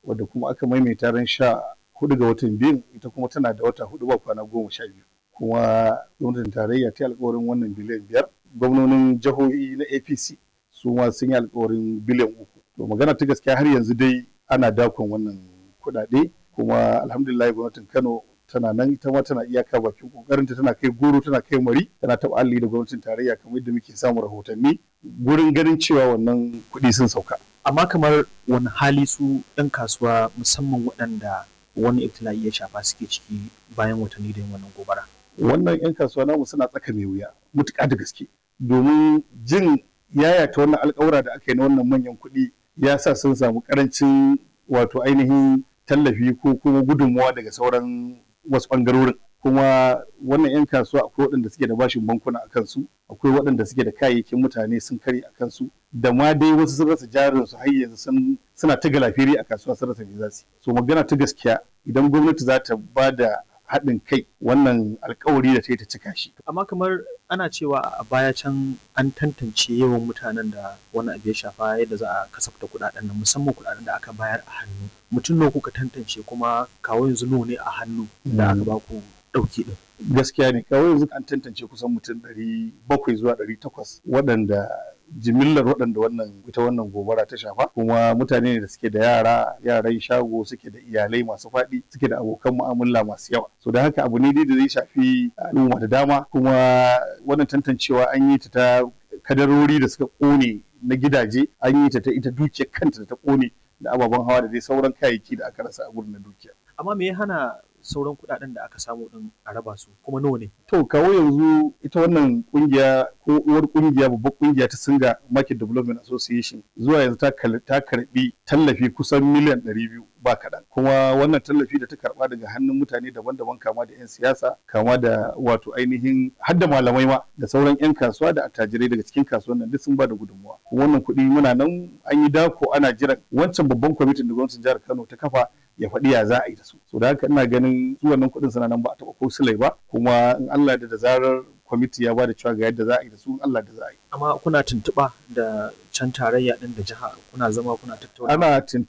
wadda kuma aka maimaita ran sha hudu ga watan biyu ita kuma tana da wata hudu ba kwana goma sha biyu kuma gwamnatin tarayya ta yi alkawarin wannan biliyan biyar gwamnonin jihohi na apc su ma sun yi alkawarin biliyan uku to magana ta gaskiya har yanzu dai ana dakon wannan kuɗaɗe kuma alhamdulillah gwamnatin kano tana nan ita ma tana iyaka bakin kokarinta tana kai goro tana kai mari tana taɓa alli da gwamnatin tarayya kamar yadda muke samun rahotanni gurin ganin cewa wannan kuɗi sun sauka amma kamar wani hali su 'yan kasuwa musamman waɗanda wani ibtila'i ya shafa suke ciki bayan watanni da yin wannan gobara wannan 'yan kasuwa namu suna tsaka mai wuya mutuƙa da gaske domin jin yayata wannan alƙawura da aka yi na wannan manyan kuɗi ya sa sun samu ƙarancin wato ainihin tallafi ko kuma gudunmawa daga sauran wasu ɓangarorin kuma wannan 'yan kasuwa akwai waɗanda suke da bashin bankuna a kansu akwai waɗanda suke da kayayyakin mutane sun kare a kansu da ma dai wasu sun rasa jarin su har yanzu suna ta galafiri a kasuwa sun rasa me za su so magana ta gaskiya idan gwamnati za ta ba da haɗin kai wannan alkawari da ta yi ta cika shi. Amma kamar ana cewa a baya can an tantance yawan mutanen da wani abu ya shafa yadda za a kasafta kuɗaɗen nan musamman kuɗaɗen da aka bayar a hannu. Mutum nawa kuka tantance kuma kawo yanzu nawa ne a hannu da aka ba ku ɗauki ɗin. Gaskiya ne kawo yanzu an tantance kusan mutum ɗari bakwai zuwa ɗari takwas waɗanda jimillar waɗanda wannan ita wannan gobara ta shafa kuma mutane ne da suke da yara yaran shago suke da iyalai masu faɗi suke da abokan mu'amala masu yawa so da haka abu ne dai da zai shafi al'umma da dama kuma wannan tantancewa an yi ta ta kadarori da suka ƙone na gidaje an yi ta ta ita dukiyar kanta da ta ƙone da ababen hawa da dai sauran kayayyaki da aka rasa a gurin na dukiya amma me ya hana sauran kuɗaɗen da aka samu din a raba su kuma nawa ne to kawo yanzu ita wannan kungiya ko uwar kungiya babbar kungiya ta singa market development association zuwa yanzu ta karbi tallafi kusan miliyan 200 ba kaɗan kuma wannan tallafi da ta karba daga hannun mutane daban-daban kama da 'yan siyasa kama da wato ainihin hadda malamai ma da sauran 'yan kasuwa da attajirai daga cikin kasuwan nan duk sun ba da gudunmawa wannan kuɗi muna nan an yi dako ana jiran wancan babban kwamitin da gwamnatin jihar kano ta kafa ya faɗi ya za a yi da su so da haka ina ganin su wannan kuɗin suna nan ba a taɓa ko silai ba kuma in Allah da da zarar kwamiti ya ba da cewa ga yadda za a yi da su in Allah da za a yi amma kuna tuntuɓa da can tarayya ɗin da jiha kuna zama kuna tattauna ana